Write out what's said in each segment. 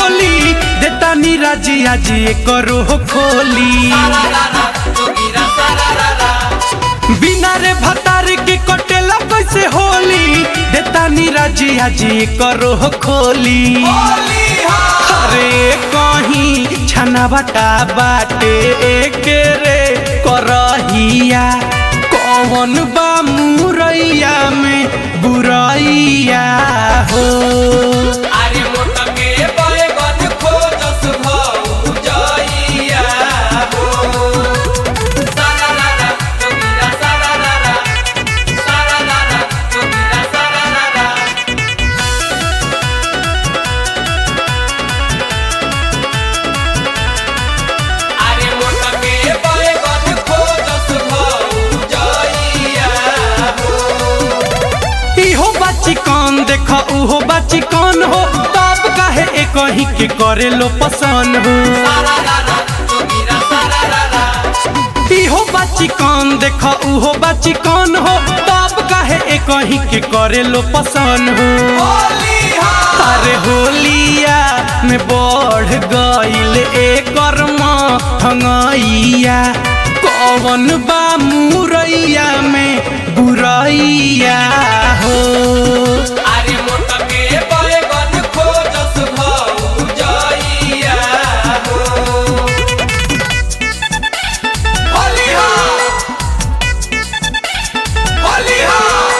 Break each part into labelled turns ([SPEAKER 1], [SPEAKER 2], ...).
[SPEAKER 1] होली देतानी राजी आजी करो खोली बिना रे भतार के कटेला कैसे होली देतानी राजी आजी करो खोली अरे कहीं छना बटा बाटे एके रे करहिया कौन बा मुरैया में बुरैया हो
[SPEAKER 2] अरे मोटके बैगन खोजस भौजैया हो। सारा लाला, जोगिरा सारा लाला, सारा लाला, जोगिरा सारा लाला। अरे मोटके बैगन खोजस भौजैया हो।
[SPEAKER 1] इहो बाची कौन देख उहो बाची कौन हो तब काहे एक ही के करे लो पसंद हो
[SPEAKER 2] सारा लाला, जोगिरा सारा लाला।
[SPEAKER 1] इहो बाची कौन देख उहो बाची कौन हो तब काहे एक ही के करे लो पसंद हो
[SPEAKER 2] होली हा
[SPEAKER 1] अरे होलिया में बढ़ गईल एकर हंगैया कौन बा मुरैया में बुरैया हो
[SPEAKER 2] अरे मोटके बैगन खोजस भौजैया हो। होली हा होली हा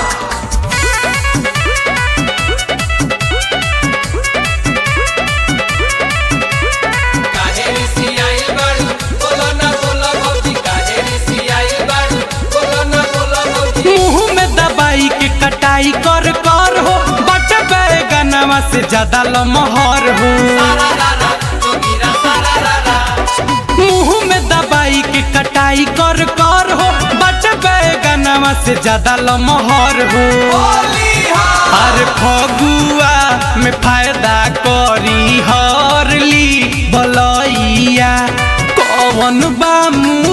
[SPEAKER 2] काहे रिसियाइल बाड़ू बोलो ना बोलो भौजी काहे रिसियाइल बाड़ू बोलो ना बोलो भौजी
[SPEAKER 1] मुंह में दबाई के कटाई कर कर हो बट बैगनवा से ज्यादा लमहर हो
[SPEAKER 2] सारा लाला जोगिरा सारा लाला
[SPEAKER 1] मुंह में दबाई के कटाई कर कर हो बट बैगनवा से ज्यादा लमहर हो
[SPEAKER 2] होली हा
[SPEAKER 1] अरे फगुआ में फायदा करी हरली बलैया कौन बा